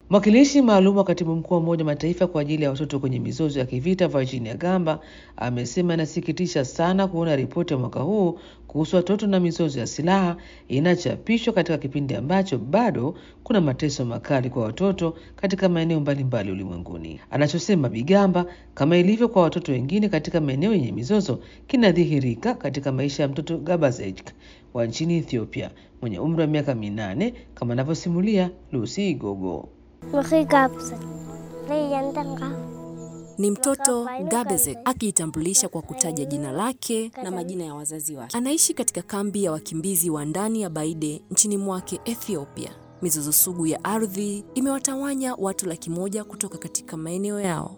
Mwakilishi maalum wa katibu mkuu wa Umoja wa Mataifa kwa ajili ya watoto kwenye mizozo ya kivita Virginia Gamba amesema inasikitisha sana kuona ripoti ya mwaka huu kuhusu watoto na mizozo ya silaha inachapishwa katika kipindi ambacho bado kuna mateso makali kwa watoto katika maeneo mbalimbali ulimwenguni. Anachosema Bigamba, kama ilivyo kwa watoto wengine katika maeneo yenye mizozo, kinadhihirika katika maisha ya mtoto Gabazej wa nchini Ethiopia mwenye umri wa miaka minane kama anavyosimulia Lucy Igogo. Ni mtoto Gabezek akijitambulisha kwa kutaja jina lake na majina ya wazazi wake. Anaishi katika kambi ya wakimbizi wa ndani ya Baide nchini mwake Ethiopia. Mizozo sugu ya ardhi imewatawanya watu laki moja kutoka katika maeneo yao.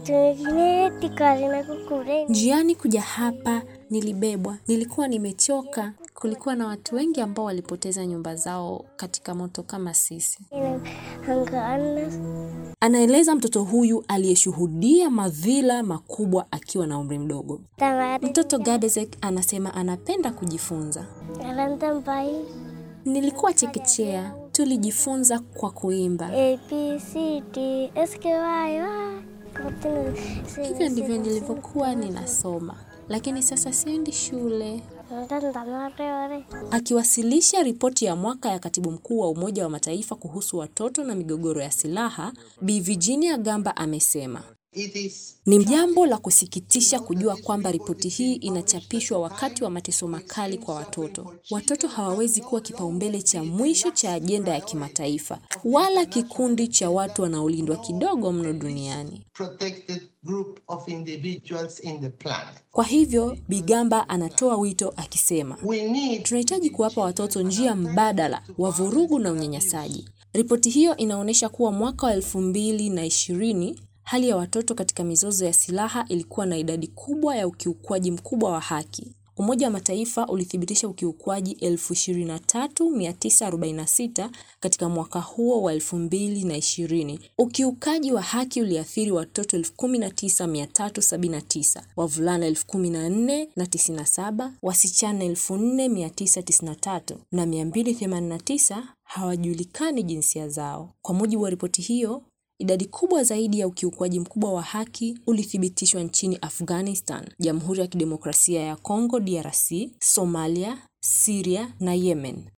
Njiani kuja hapa nilibebwa, nilikuwa nimechoka. Kulikuwa na watu wengi ambao walipoteza nyumba zao katika moto kama sisi. Anaeleza mtoto huyu aliyeshuhudia madhila makubwa akiwa na umri mdogo. Mtoto Gadezek anasema anapenda kujifunza. Nilikuwa chekechea, tulijifunza kwa kuimba. Hivyo ndivyo nilivyokuwa ninasoma, lakini sasa siendi shule. Akiwasilisha ripoti ya mwaka ya katibu mkuu wa Umoja wa Mataifa kuhusu watoto na migogoro ya silaha, Bi Virginia Gamba amesema ni jambo la kusikitisha kujua kwamba ripoti hii inachapishwa wakati wa mateso makali kwa watoto. Watoto hawawezi kuwa kipaumbele cha mwisho cha ajenda ya kimataifa, wala kikundi cha watu wanaolindwa kidogo mno duniani. Kwa hivyo, Bigamba anatoa wito akisema, tunahitaji kuwapa watoto njia mbadala wa vurugu na unyanyasaji. Ripoti hiyo inaonyesha kuwa mwaka wa elfu mbili na ishirini hali ya watoto katika mizozo ya silaha ilikuwa na idadi kubwa ya ukiukwaji mkubwa wa haki. Umoja wa Mataifa ulithibitisha ukiukwaji 23946 katika mwaka huo wa 2020. Ukiukaji wa haki uliathiri watoto 19379, wavulana 14097, wasichana 4993 na 289 hawajulikani jinsia zao. Kwa mujibu wa ripoti hiyo, Idadi kubwa zaidi ya ukiukwaji mkubwa wa haki ulithibitishwa nchini Afghanistan, Jamhuri ya Kidemokrasia ya Kongo DRC, Somalia, Syria na Yemen.